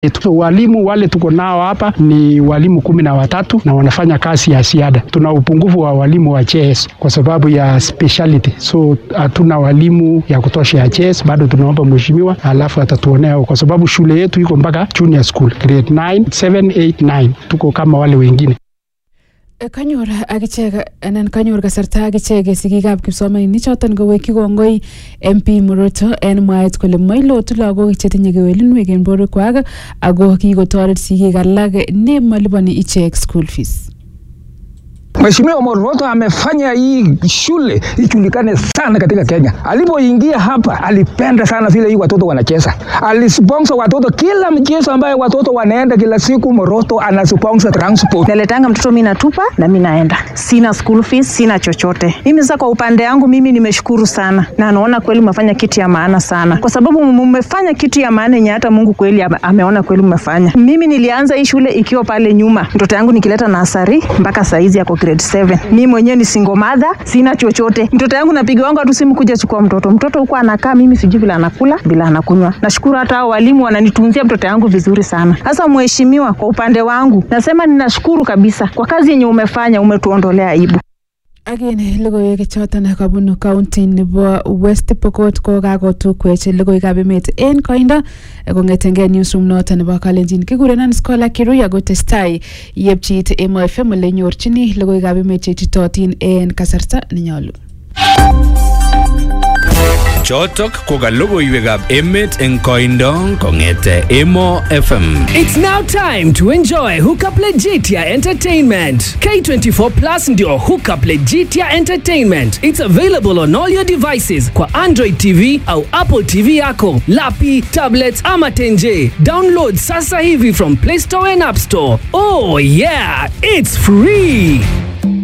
yetu. Walimu wale tuko nao hapa ni walimu kumi na watatu na wanafanya kazi ya ziada. Tuna upungufu wa walimu wa JS kwa sababu ya speciality, so hatuna walimu ya kutosha ya JS. Bado tunaomba mheshimiwa, alafu atatuonea kwa sababu shule yetu iko mpaka junior school grade 9, 7, 8, 9 tuko kama wale wengine. kanyor akichek anan kanyor kasarta akichek sigikab kipsomaninik choton kowekyi kongoi MP Moroto en mwaet kole mailotu lagok chetinye kewelinwek en borwekwak ako kikotoret sigik alak nemaliponi ichek school fees. Mheshimiwa Moroto amefanya hii shule ijulikane sana katika Kenya. Alipoingia hapa, alipenda sana vile hii watoto wanacheza, alisponsor watoto kila mchezo ambaye watoto wanaenda kila siku. Moroto anasponsor transport. naletanga mtoto mi natupa na mi naenda, sina school fees, sina chochote. Mimi sasa kwa upande yangu mimi nimeshukuru sana, na naona kweli mmefanya kitu ya maana sana, kwa sababu mmefanya kitu ya maana yenye hata Mungu kweli ame- ameona kweli mmefanya. Mimi nilianza hii shule ikiwa pale nyuma, mtoto yangu nikileta nasari mpaka saizi yako grade 7. Mimi mwenyewe ni single mother, sina chochote. Mtoto yangu napiga wangu tu simu kuja chukua mtoto. Mtoto huko anakaa, mimi sijui vile anakula, bila anakunywa. Nashukuru hata hao walimu wananitunzia mtoto yangu vizuri sana. Sasa mheshimiwa, kwa upande wangu nasema ninashukuru kabisa kwa kazi yenye umefanya, umetuondolea aibu. Agene logoiwek choton kabunu county nebo West Pokot ko kakotukwech logoiwekab emet en koindo kong'etengei newsroom noton nebo Kalenjin kikurenon Scholar Kirui ako testai yepchit Emo FM ole nyorchini logoiwekab emet cheititotin en kasarta nenyolu. Chotok ko ka logoiwekab emet eng koindo kong'ete Emo FM. It's now time to enjoy Hookup Legitia Entertainment. K24 Plus ndio Hookup Legitia Entertainment. It's available on all your devices kwa Android TV au Apple TV yako, lapi, tablets ama tenje. Download sasa hivi from Play Store and App Store. Oh yeah, it's free.